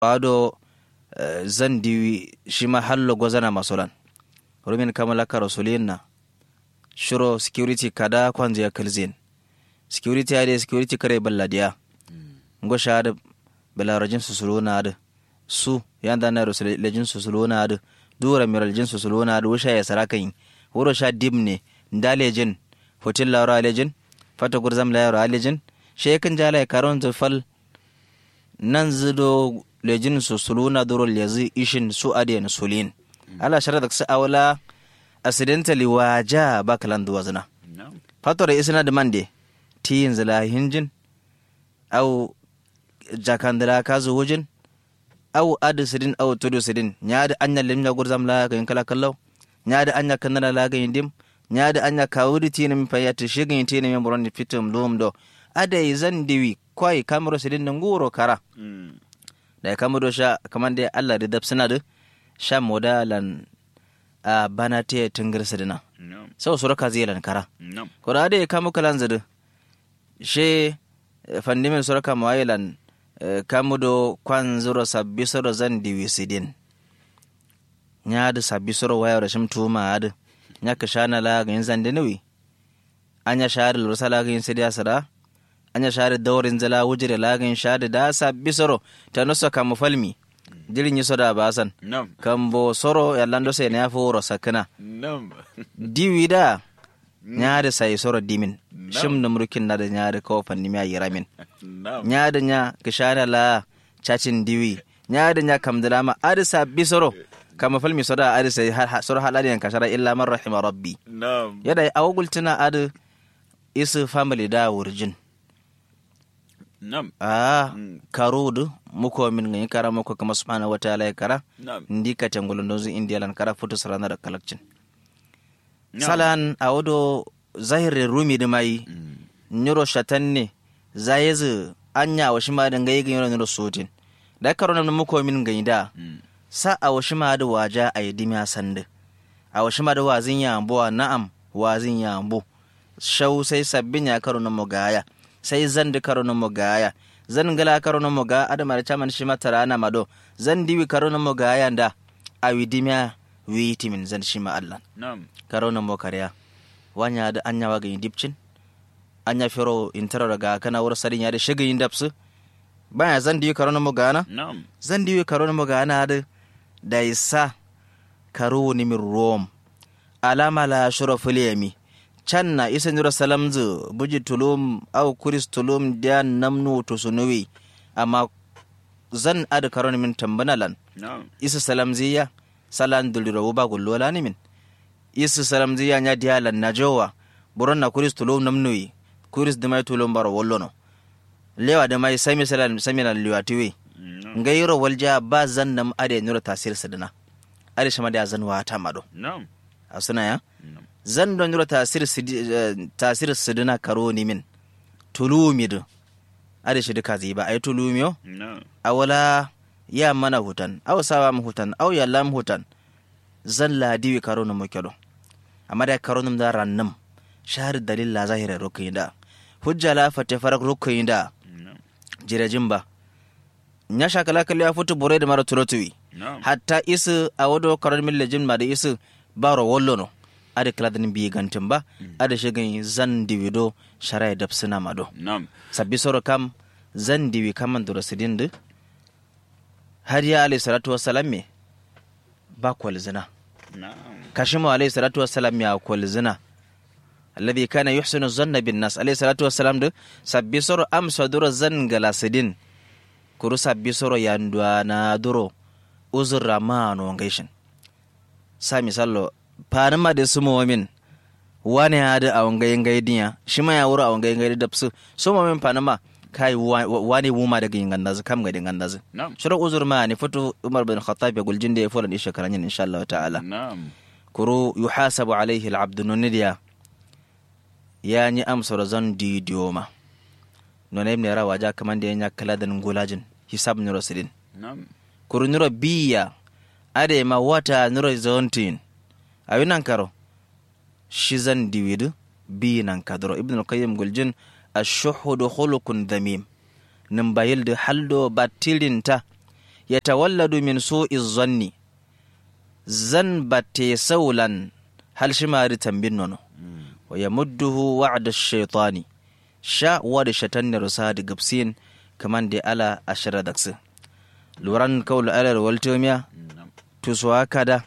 ado zan diwi shi ma hallo gozana masolan rumin kamala ka rasulin na shiro security kada kwanzu ya kalzin security ya security kare balladiya ngo shahada belarajin susuluna adu su yanda na rasulajin susuluna adu dura miralajin susuluna adu wusha ya sarakan wuro sha dimne ndalejin hotel lauro alejin fata gurzam lauro alejin shekin jala ya karon zufal nan zido lejin susuluna duro lezi ishin su adiyan sulin ala shara da su awla accidentally waja bakalan duwazna fatora isna da mande tiyin zila hinjin au jakandira kazu wujin au adu sidin au tudu sidin nyaada anya limnya gurzam la ga kala kallau nyaada anya kanana la ga indim nyaada anya kawudi tina mi payati shigin tina mi boron fitum lum do ada zan diwi kwai kamero sidin nguro kara da kamero sha kamande Allah da dabsina da sha modalan a bana te tungir sidina sau sura ka zilan kara ko da ade kamu kalan zadu she fandimin sura ka mawailan kamu do kwan zuro sabbi soro zan diwi sidin nyaadu sabbi soro wayaro shim tuma adu nyaka shana la ga yin zande nawi anya shari lursa la ga yin sidi asara anya shari dawrin zala wujire la ga yin shari da sabbi soro ta nusa kamu falmi jirin yi soda basan kambo soro yallando se ne furo sakana diwi da nyaade sai soro dimin shim numrukin na da nyaade ko fanni mi ayi ramin nyaade nya kishana la chacin diwi nyaade nya kamdala ma adi sabbi soro kama falmi soda adi sai soro halali yan kashara illa man rahima rabbi yada awugultina adi isu family da wurjin Nam. Ah, karudu muko min ngi kara muko kama subhanahu wa ta'ala ya kara Nam. ndi ka tangulun dozu india lan kara futu sarana da kalakcin salan a wado zahirin rumi da mai nyuro shatan ne zayezu anya wa shi ma da ngai ga nyuro sotin da karo na muko min ngi da sa a wa shi ma da waja a yi dimiya sande a wa shi ma da wazin ya ambo na'am wazin ya ambo shau sai sabbin ya karo na mugaya sai zan di karo na mugaya zan gala karo na muga adama da chaman shi matara na mado zan diwi karo na mugaya da a widimiya witimin zan shi ma Allah Nam. karo na mo kariya wanya da anya waga yin dipcin anya fero intara daga kana wura sadin ya da shiga yin dapsu baya zan diwi karo na mugana Nam. zan diwi karo na mugana da da isa karo ni min rom alama la shuraful yami can na isa nura salamzu buji tulum au kuris tulum da namnu to sunuwi amma zan ada karon min tambanalan Nam. isa salamziya salan duliro ba gullola ni min isa salamziya nya dialan na jowa buron na kuris tulum namnuwi kuris da mai tulum baro wollono lewa da mai sami salan sami na liwatiwi Nam. ngayiro walja ba zan nam ade nura tasir sadana ade shama da zan wata mado Nam. asuna ya Nam. zan don yura tasir sidi- eh, tasir sidina karo ni min tulumi do ade shi duka ziba ay tulumi yo Nam. awala ya mana hutan aw sawa mu hutan aw ya lam hutan zan la diwi karo no mokelo amma da karo num da rannum shahar dalil la zahira rukuyinda hujja la fate farak rukuyinda Nam. jirajin ba nya shakala kalli ya futu bore da mara tulotuwi Nam. hatta isu a wado karar milla jimma da isu baro wallo no ada kladin bi gantin ba ada shigin zan diwido sharai da suna mado Nam. sabbi soro kam zan diwi kaman dura sidin du har ya alayhi salatu wassalam me ba kwal zina Nam. kashimu alayhi salatu wassalam ya kwal zina alladhi kana yuhsinu zanna bin nas alayhi salatu wassalam du sabbi soro am sadura zan gala sidin kuru sabbi soro yandwa na duro uzurra ma no gaishin sa misallo panama da su min wani ya da a wangayin gaidiya shi ma ya wura a wangayin gaidi da su su min panama kai wa- wa- wani wuma daga yin gandazu kam ga din gandazu Nam. shirin uzur ma ne fito umar bin khattab ya guljin da ya fura da shekaran yin insha Allah ta'ala Nam. kuru yuhasabu alaihi al'abdu nunidiya ya ni amsar zan didiyo ma nuna ibn rawa ja kaman da ya kala da ngulajin hisab nuro sidin Nam. kuru nuro biya ade ma wata nuro zontin ayi nan karo shi zan diwidu bi nan kadro ibn al-qayyim guljin ashuhudu khuluqun dhamim nin bayil da haldo batilinta yatawalladu min su'i zanni zan batte saulan hal shimari tambin nono wa yamudduhu wa'da shaitani sha wada shatan rusa da gabsin kaman da ala ashara daksu luran kaul alar waltomiya Nam. tusuwa kada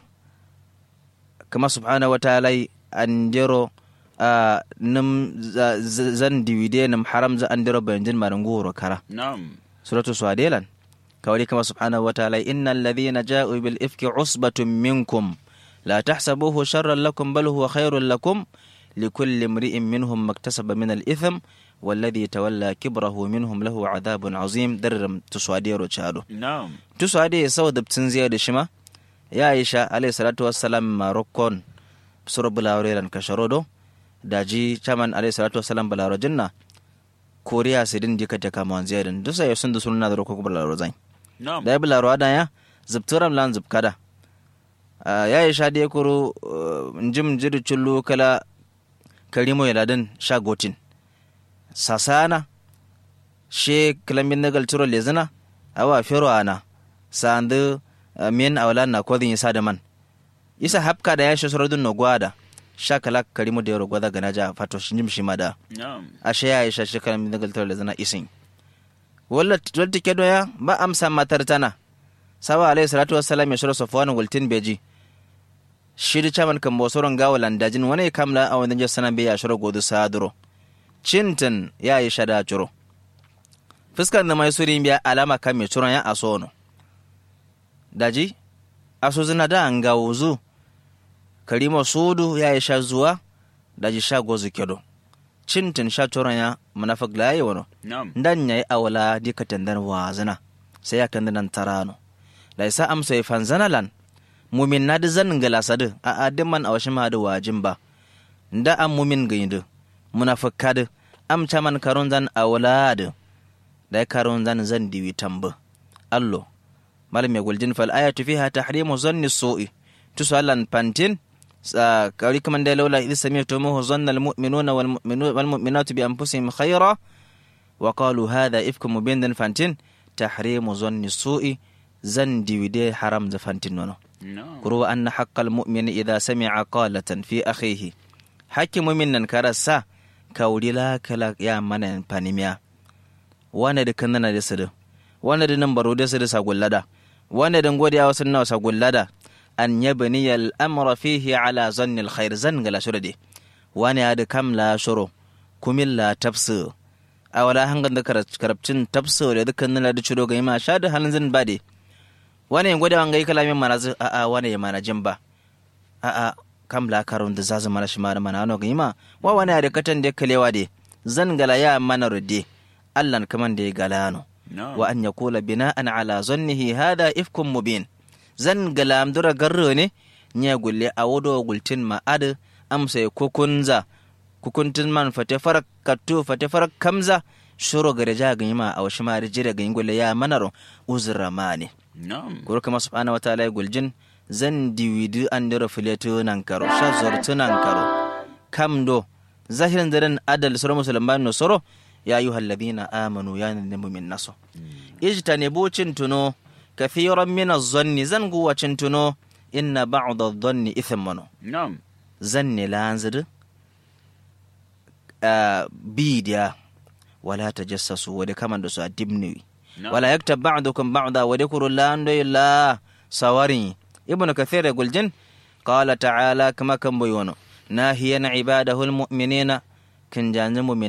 kama subhanahu wa ta'ala andiro a num za- za- zan diwide num haram za andiro bayanjin maranguro kara Nam. suratu swadelan kawai kama subhanahu wa ta'ala innal ladhina ja'u bil ifki usbatun minkum la tahsabuhu sharran lakum bal huwa khairun lakum likulli imri'in minhum maktasaba min al ithm والذي تولى كبره منهم له عذاب عظيم درم تسواديرو تشادو Nam. تسوادي يسو دبتن زيادة شما يا عائشة عليه الصلاة والسلام ماروكون سورة بلاوريران كشرودو daji chaman alayhi salatu wasalam balaro jinna koriya sidin jika jaka mon ziyadin dusa ya sun da sunna da roko balaro zan Nam. da ya balaro ada ya zubturam lan zubkada ya yi sha da kuro njim jiru chullu kala karimo yaladin sha gotin sasana she kalambin nagal turo lezina awa fero ana sandu min awlan na kodin isa da man isa hapka da ya shi suradun no gwada sha kala karimo da yaro gwada gana ja fato shi njim shi ma da Nam. ashe ya isha shi kalambin nagal turo lezina isin wala wala kedo ya ba amsa matar tana sawa alayhi salatu wassalam ya shiro safwan wultin beji shiri chaman kan bosoron gawa landajin wani kamla a wani jasana bai ya shiro godu saduro cintin ya yi shada curo fuskar da mai suri biya alama kan mai curon ya aso no daji aso zina da an gawo zu karima sudu ya yi sha zuwa daji sha gozu kedo cintin sha curon ya munafik laye wano Nam. ndan yayi awla di katandan wazana sai ya kan nan tarano da isa amsa ya fanzana lan mumin na da zan gala sadu a adin man awashi ma da wajin ba nda an mumin gaidu munafika da amca man karon zan awla da da ya karon zan zan diwi tambu allo malam ya guljin fal ayatu fiha tahrimu zanni su'i tusalan pantin sa kari kaman da laula idh sami'tumuhu zanna almu'minuna wal mu'minatu bi anfusihim khayra وقالوا هذا إفك مبين دن فانتين تحريم ظن السوء زن ديودي حرام زفانتين ونو Nam. كرو أن حق المؤمن إذا سمع قالة في أخيه حكي مؤمن كرسا كولي لا كلا يا من بانيميا وانا دي كننا دي سدو وانا دي نمبرو دي سدو ساقول لدا وانا دي نقود يا وسنة ساقول لدا أن يبني الأمر فيه على ظن الخير زن غلا شردي وانا دي كم لا شرو كمل لا تفسير a wala hangan da karabcin tafso da dukkan nuna da ciro ga ima sha da halin zan bade wani yin gwada wangai kalamin mana zu a a wani ya mana jin ba a a kam la karun da zazu mana shi mara mana ano ga ima wa wani ya da katan da kalewa de zan gala ya mana rudde allan kaman da ya gala no Nam. wa an yakula bina'an ala zannihi hada ifkum mubin zan gala amdura garro ne nya gulle a wodo gultin ma'ad amsa ya kukunza kukuntun man fate farak kattu fate farak kamza shuro gare ja ga yima a washi mari jira ga gulle ya manaro uzra mani Nam. guru kama subhanahu wa ta'ala guljin zan diwidu an dira filetu nan karo sha zortu nan karo kam do zahirin daren adal sura musulman no soro ya ayyuha alladhina amanu ya nanamu min naso ijtanibu cintuno kathiran min az-zanni zan guwa cintuno inna ba'd adh-dhanni ithmun Nam. zanni lanzid bidiya wala tajassasu wade kaman da su a dibniwi Nam. wala yaktab ba'dukum ba'da wa dhkuru la ando illa sawari ibnu kathir guljin qala ta'ala kama kan boyono nahiyan ibadahu almu'minina kan janzu mu'min